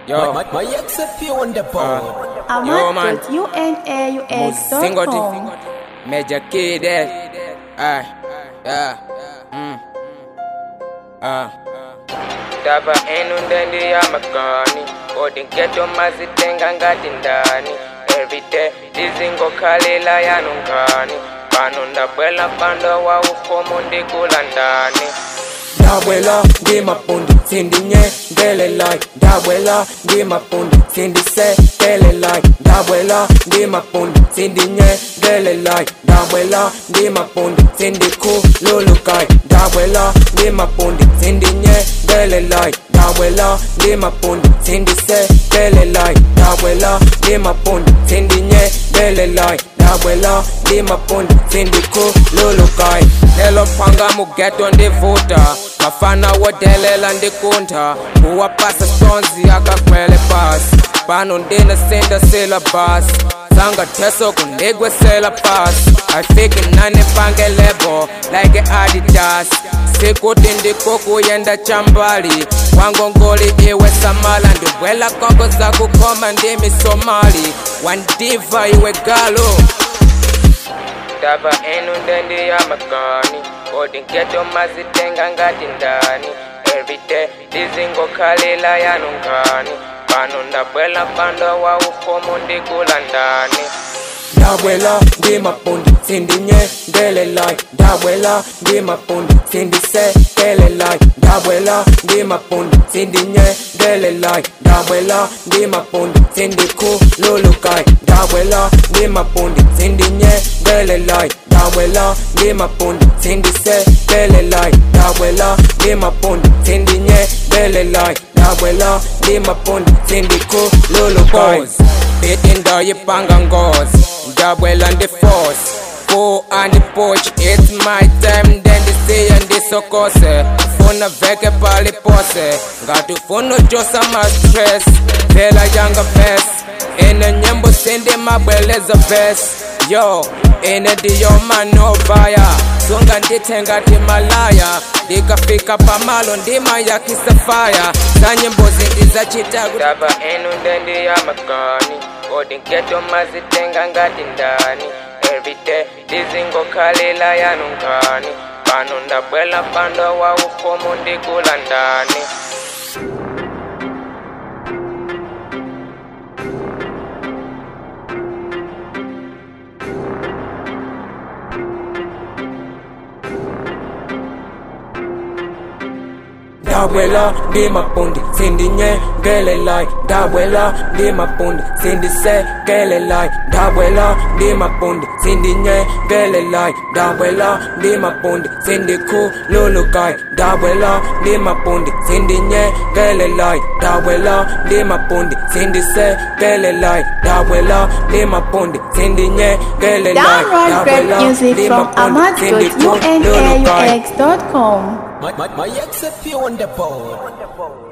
Yo. My, my ex appear on the board. Yo, man. ahmad.unaux.com Major Kid, eh? Ah, yeah. Mm. Ah. Tava enu ndani ya makani odi geto mazitenga ngati ndani everyday ndizingokhalira yanu nkani pano ndabwela mpando wa ufumu ndikula ndani ndabwela ndi mapundi sindinye ngelelai ndabwela ndi mapundi sindisekelelai ndabwela ndi mapundi sindinye ngelelai ndabwela ndi mapundi sindikhululukai ndabwela ndi mapundi sindinye ngelelai ndabwela ndi mapundi sindisekelelai ndabwela ndi mapundi sindinye ngelelai ndabwela ndi mapundi sindikhululukai lelo phanga mugeto ndivuta mafana wodelela ndikuntha kuwapasa stonzi akakhwele pasi pano ndinasenda silabasi sangatheso kundigwesela pasi afike nane pangelebo like adidas sikuti ndikukuyenda chambali wangongoli iwe samala ndibwela kongo zakukhoma ndimi somali wandiva iwe galo ndava enu ndendi ya makani kodi ngeto mazitenga ngati ndani everyday ndizingokhalira yanu nkani pano ndabwela mpando wa ufumu ndikula ndani ndabwela ndi mapundi sindinye ngelelai ndabwela ndi mapundi sindisekelelai ndabwela ndi mapundi sindinye ngelelai ndabwela ndi mapundi sindikhululukai ndabwela ndi mapundi sindinye ngelelai ndabwela ndi mapundi sindisekelelai ndabwela ndi mapundi sindinye ngelelai ndabwela ndi mapundi sindikhululukai Bitindo yipanga ngozi ndabwela ndi force Go and push, it's my time then ndisiye ndisokose funa veke pali pose ngati ufuna ujosa ma stress vela yanga ves ine nyimbo sindi mabweleza ves yo ine ndiyo manovaya sunga ndithenga timalaya ndikafika pamalo ndima yakisafaya za nyimbo zindizachita ndava enu ndendi ya makani kodi ngeto mazitenga ngati ndani everyday ndizingokhalira yanu nkani pano ndabwela mpando wa ufumu ndikula ndani ndabwela ndi mapundi sindinye ngelelai ndabwela ndi mapundi sindisekelelai ndabwela ndi mapundi sindinye ngelelai ndabwela ndi mapundi sindikhululukai ndabwela ndi mapundi sindinye ngelelai ndabwela ndi mapundi sindisekelelai ndabwela ndi mapundi sindinye ngelelai Download great music from ahmad.unaux.com My, my, my ex appear on the board.